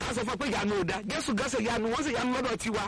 wá sọ fún ọ pé ìyanu ò da jésù gánṣẹ́ ìyanu wọ́n sì yanu lọ́dọ̀ tiwa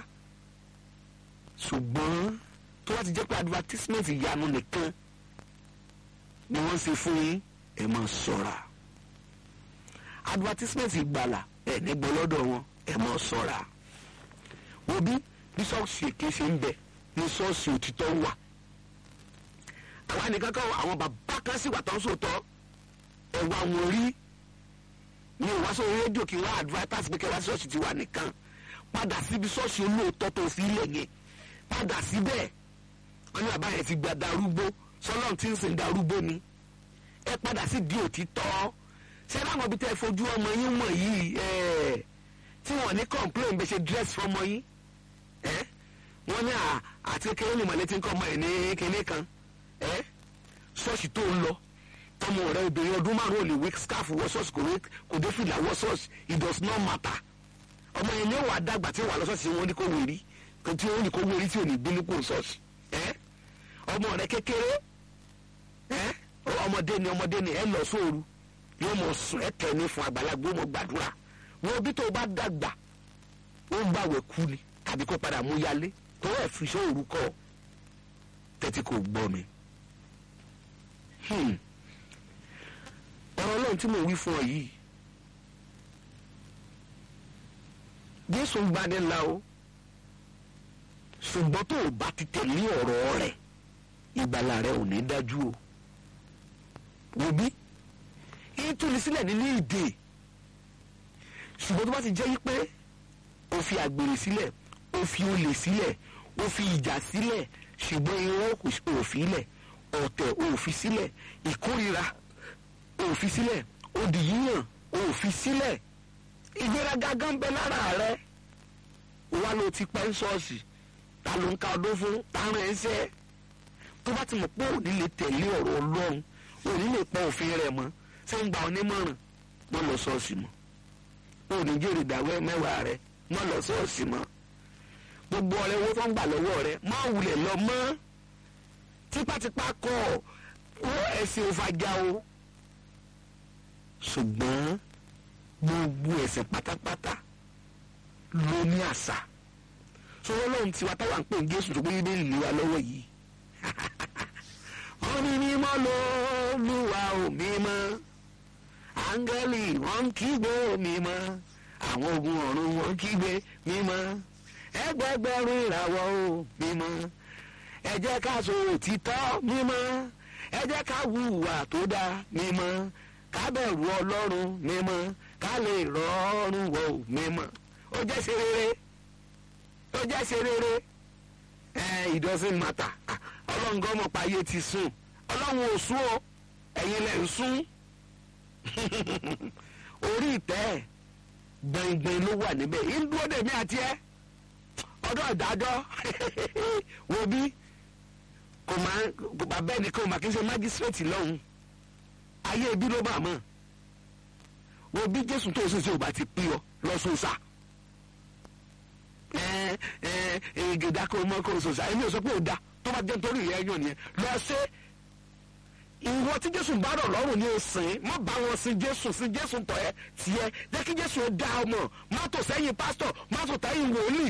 ṣùgbọ́n tó wá ti jẹ́ pé advertisement ìyanu nìkan ni wọ́n ṣe fún yín ẹ máa ṣọ́ra advertisement ìgbàlà ẹ̀ nígbọ́ lọ́dọ̀ wọn ẹ máa ṣọ́ra wo bí bí ṣọ́ọ̀ṣì èké ṣe ń bẹ ní ṣọ́ọ̀ṣì òtítọ́ wà àwa nìkan kan àwọn bàbá kan sì wà tó ń sòtọ́ ẹ̀wà wọn rí ní ìwáṣọ rédíò kí wọ́n advertise pé kẹwàá ṣọ́ọ̀ṣì ti wà nìkan padà síbi ṣọ́ọ̀ṣì olóòótọ́ tó fi ilẹ̀ yẹn padà síbẹ̀ wọ́n ní bàbá yẹn ti gba darúgbó sọlọ́run tí ń sìn darúgbó ni ẹ padà sí di òtítọ́ ṣé láwọn ibi tẹ́ ẹ fojú ọmọ yín mọ̀ yìí ẹ̀ tí wọ́n ní complain bẹ́ẹ̀ ṣe dress fọmọ yín ẹ̀ wọ́n ní àti kékeré ní mọ̀lẹ́tì ń kọ́ ọmọ ẹ̀ ní kinní kan ẹ̀ ṣọ́ọ̀ṣì tó ń lọ tọmọ rẹ obìnrin ọdún márùn ún lè wé scarf wọ ṣọ́ọ̀ṣì kò wé kò dé fìlà wọ ṣọ́ọ̀ṣì it does not matter ọmọ yẹn ní ó wà dàgbà tí ó wà lọ ṣọ́ọ̀ṣì wọn ní kò wérí tí ó ní kò wérí tí ò ní bínú kò ṣọ́ọ̀ṣì ẹ̀ ọmọ rẹ kékeré ẹ̀ ọmọdé ni ọmọdé ni ẹ lọ sóoru yóò mọ sùn ẹ tẹ ní fún àgbàlagbà ó mọ gbàdúrà wọn bí tó bá dàgbà ó ń gbàwẹ̀ kú ni tàbí kó padà mú yálé tó ẹ̀ fi sóoru kọ́ tẹ́tí kò gbọ́ mi. Hmm ọ̀rọ̀ ọlọ́run tí mò ń wí fún ọ yìí jésù ń gbani la o ṣùgbọ́n tó o bá ti tẹ̀lé ọ̀rọ̀ rẹ̀ ìgbàlà rẹ̀ ò ní dájú o wò bí yín túni sílẹ̀ nínú ìdè ṣùgbọ́n tó bá ti jẹ́ yí pé o fi àgbèrè sílẹ̀ o fi olè sílẹ̀ o fi ìjà sílẹ̀ ṣùgbọ́n irọ́ kò fi sílẹ̀ ọ̀tẹ̀ ò fi sílẹ̀ ìkórira òfin sílẹ̀ òdì yíyàn òfin sílẹ̀ ìgbéraga gan bẹ lára rẹ wà ló ti pẹ́ ṣọ́ọ̀ṣì ta ló ń ka ọdún fún táwọn ẹ̀ ń ṣe tó bá ti mọ̀ pé òní lè tẹ̀lé ọ̀rọ̀ ọlọ́run òní lè pọ̀ òfin rẹ̀ mọ́ ṣé ń gba onímọ̀ràn mọ́ lọ ṣọ́ọ̀ṣì mọ́ òní jèrè ìdáwẹ́ mẹ́wàá rẹ mọ́ lọ ṣọ́ọ̀ṣì mọ́ gbogbo ọ̀rẹ́ owó tó ń gbà lọ́wọ́ rẹ má wulẹ̀ lọ mọ́ tipátipá kọ́ ọ ẹ̀sìn òfàjà o ṣùgbọ́n gbogbo ẹ̀sìn pátápátá ló ní àṣà sọ́wọ́ lóhun tí wa táwa ń pè ní Jésù tó gbé yín ìlú wa lọ́wọ́ yìí wọ́n ní mímọ́ lÓlúwa ò mímọ́ áńgẹ́lì wọ́n ń kígbe mímọ́ àwọn ogun ọ̀run wọ́n ń kígbe mímọ́ ẹgbẹgbẹ̀rún ìràwọ̀ ò mímọ́ ẹ jẹ́ ká sọ òtítọ́ mímọ́ ẹ jẹ́ ká hùwà tó dáa mímọ́ ká bẹ̀rù ọlọ́run mímọ́ ká lè rọrùn wọ mímọ́ ó jẹ́ ṣe rere ó jẹ́ ṣe rere ẹ it doesn't matter ọlọ́run gan mọ̀ páyé ti sùn ọlọ́run ò sùn o ẹ̀yin lẹ̀ ń sùn orí ìtẹ́ gbẹ̀ngbẹ̀ng ló wà níbẹ̀ yìí ń dúró dèmí àti ẹ ọdọ ìdájọ́ wo bí kò máa kò bá bẹ́ẹ̀ ni kò máa kí n ṣe májísírèètì lọ́hùn ayé ibi ló bá mọ̀ wo bí jésù tó ṣe ṣe ò bá ti pín ọ lọ́sọ̀ọ́sà ẹ ẹ ìgèdà kò mọ kò sọ̀sà èmi ò sọ pé ò da tó bá jẹ́ nítorí ìyẹn yàn nìyẹn lọ ṣe ìwọ tí jésù bá rọ̀ lọ́rùn ni o sìn má bá wọn sin jésù sin jésù tọ̀ ẹ́ tiẹ̀ jẹ́ kí jésù ó dá ọmọ má tò sẹ́yìn pásítọ̀ má tò sẹ́yìn wòlíì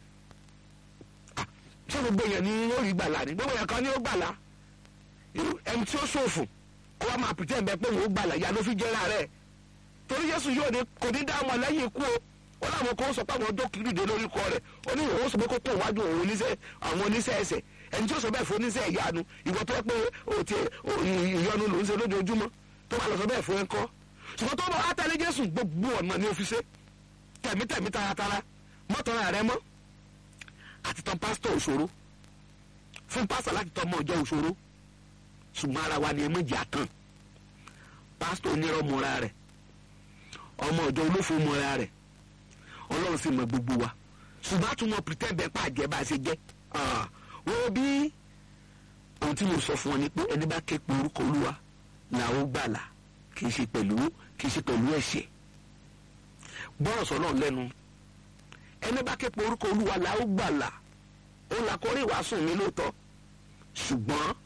ṣé gbogbo èèyàn ni ó rí gbàlà ni gbogbo èèyàn kan ni ó gbàlà ẹni tí ó ṣòfò ó wá máa pìtẹ́ ẹ̀bẹ̀ pé òun ó gbàlà ìyá ló fi jẹ́ra rẹ̀ torí Jésù yóò ní kò ní dá ọmọ lẹ́yìn ikú o ó láwọn kan sọ pé àwọn ọjọ́ kìlúdé lórí kọ rẹ̀ ó ní òun sọ pé kó kó wájú òun oníṣẹ́ àwọn oníṣẹ́ ẹsẹ̀ ẹni tí ó sọ bẹ́ẹ̀ fún oníṣẹ́ ìyanu ìwọ tó yẹ pé o ti ìyọnu ló ń ṣe lójoojúmọ́ tó bá lọ sọ bẹ́ẹ̀ fún ẹ kọ́ ṣùgbọ́n tó bá wá tẹ̀lé Jésù gbogbo ọ̀nà ni ó fi ṣe tẹ̀mítẹ̀mí taratara mọ́tọ́ra rẹ mọ́ àti tán pásítọ̀ òṣòro fún pásítọ̀ láti tọ́ ọmọ ọjọ́ òṣòro ṣùgbọ́n ara wa ni ẹ méjì àtàn pásítọ̀ onírọ̀ mọ́ra rẹ̀ ọmọ ọjọ́ olófo mọ́ra rẹ̀ ọlọ́run sì mọ gbogbo wa ṣùgbọ́n àtúmọ̀ pretend bẹ́ẹ̀ pàjẹ́ bá a ṣe jẹ́ wọ́n bí ohun tí mo sọ fún ọ ni pé ẹni bá ké pe orúkọ olúwa làwọn gbàlà kì í ṣe pẹ̀lú kì í ṣe pẹ̀lú ẹ̀ṣẹ̀ gbọ́rọ̀ sọ́nà lẹ́nu ẹni bá ké pe orúkọ olúwa la ó gbàlà ó là kọrí ìwàásù mi lóòótọ́ ṣùgbọ́n